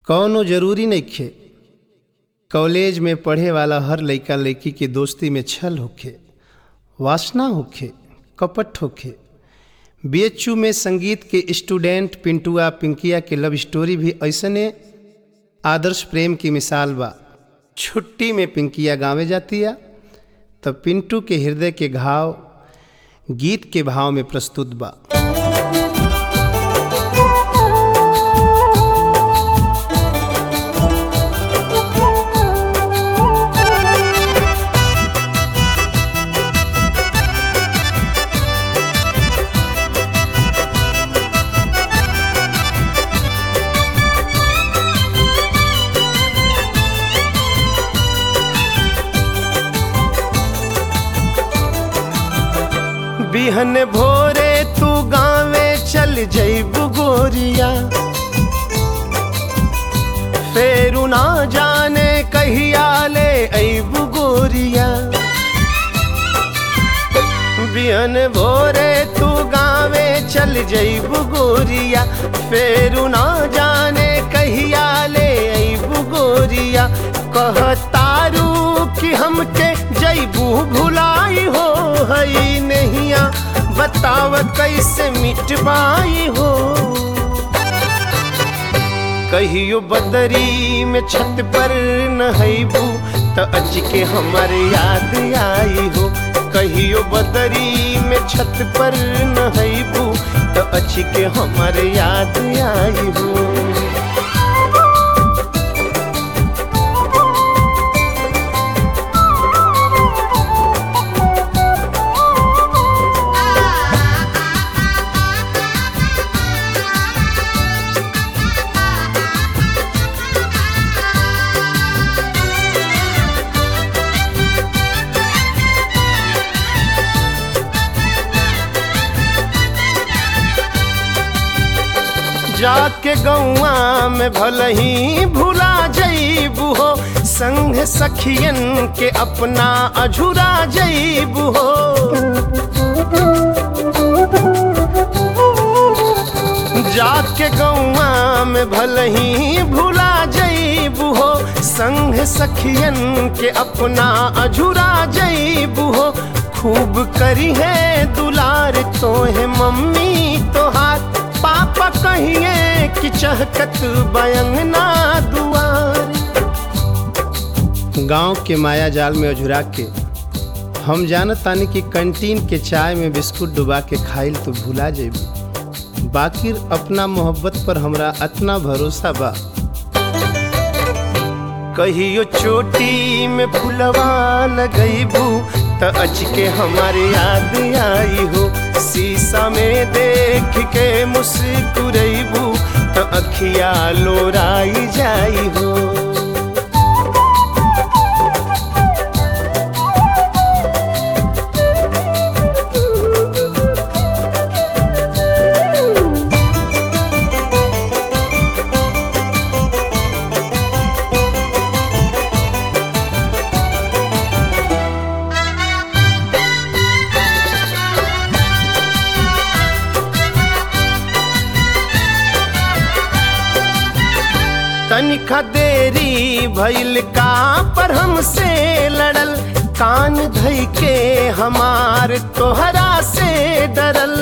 कौनो जरूरी नइखे कॉलेज में पढ़े वाला हर लइका लइकी के दोस्ती में छल होखे वासना होखे कपट होखे बीएचयू में संगीत के स्टूडेंट पिंटुआ पिंकिया के लव स्टोरी भी ऐसने आदर्श प्रेम की मिसाल बा छुट्टी में पिंकिया गावे जातिया तब पिंटू के हृदय के घाव गीत के भाव में प्रस्तुत बा बिहन भोरे तू गावे चल जैबू गोरिया फेरू ना जाने कहिया ले ऐबू गोरिया बिहन भोरे तू गावे चल जैबू गोरिया फेरू ना जाने कहिया ले ऐबू गोरिया कहतारू कि हमके जैबू भुलाई हो हई नहिया बताव कैसे मिटवाई हो कहियो बदरी में छत पर नहैबू त अच के हमर याद आई हो कहियो बदरी में छत पर नहैबू त अच के हमर याद आई हो जाके गौआ में भलही भुला जईबू हो संग सखियन के अपना अझुरा जईबू हो जाके गौआ में भलही भुला जईबू हो संग सखियन के अपना अझुरा जईबू हो खूब करी है दुलार तो है मम्मी तो हाथ पापा कहिए कि चहकत बयंगना दुआर गांव के माया जाल में अझुरा के हम जानत तानी कि कैंटीन के चाय में बिस्कुट डुबा के खाइल तो भुला जेबू बाकिर अपना मोहब्बत पर हमरा अतना भरोसा बा कहियो चोटी में फुलवा लगईबू त अच के हमारे याद आई हो शीशा में देख के मुस्कुरैबू त अखिया लोराई जाई हो तनिका देरी भइल का पर हमसे लड़ल कान धई के हमार तोहरा से डरल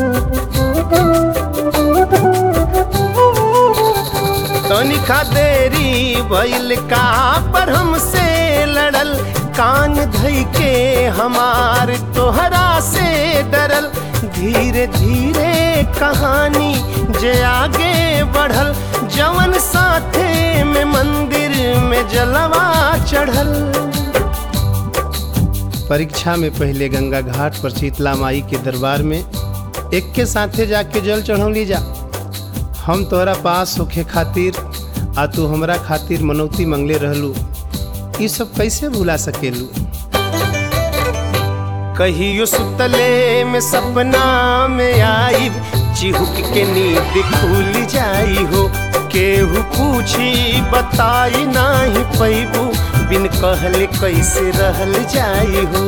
तनिका देरी भइल का पर हमसे लड़ल कान धई के हमार तोहरा से डरल धीरे धीरे कहानी जे आगे बढ़ल जवन साथे में मंदिर में जलवा चढ़ल परीक्षा में पहले गंगा घाट पर शीतला माई के दरबार में एक के साथे जाके जल चढ़ौली जा हम तोहरा पास होखे खातिर आ तू हमरा खातिर मनौती मंगले रहलू ये सब कैसे भुला सकेलू कहियो सुतले में सपना में आई चिहुक के नींद खुल जाई हो केहू पूछी बताई नाही पैबू बिन कहले कैसे रहल जाई हो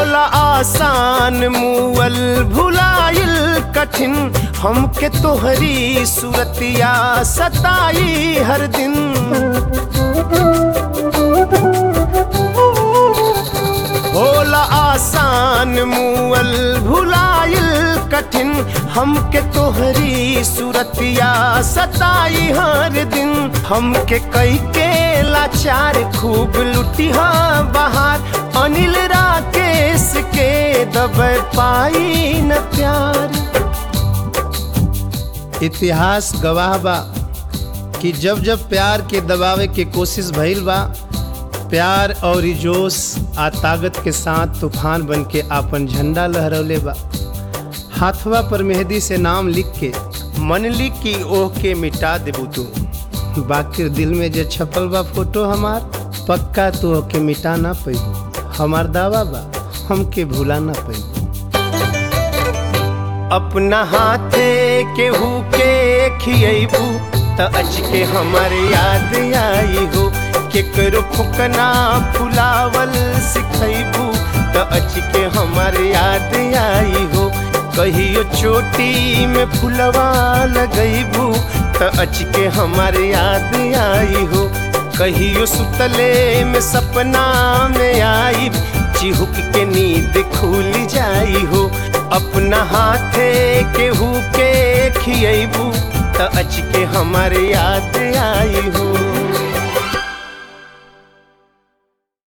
होला आसान मुअल भुलाइल कठिन हमके तोहरी सूरतिया सताई हर दिन होला आसान मुअल भुलाइल कठिन हमके तोहरी सूरतिया सताई हर दिन हमके कई के लाचार खूब लुटिहा बाहर अनिल राकेश के दब पाई न प्यार इतिहास गवाह बा कि जब जब प्यार के दबावे के कोशिश भइल बा प्यार और जोश आ ताकत के साथ तूफान बन के आपन झंडा लहरौले बा हाथवा पर मेहंदी से नाम लिख के मनली की ओह के मिटा देबू तू बाकी दिल में जे छपल बा फोटो हमार पक्का तू ओके मिटा ना पैबू हमार दावा बा हमके भूला ना पैबू अपना हाथे केहू के खियबू त अच के हमर याद आई हो केकरो फुकना फुलावल सिखैबू त अच के हमर याद आई हो कहियो चोटी में फुलवा लगैबू त अच के हमर याद आई हो कहियो सुतले में सपना में आई चिहुक के नींद खुल जाई हो अपना हाथे केहू के खियबू त अच के हमारे याद आई हो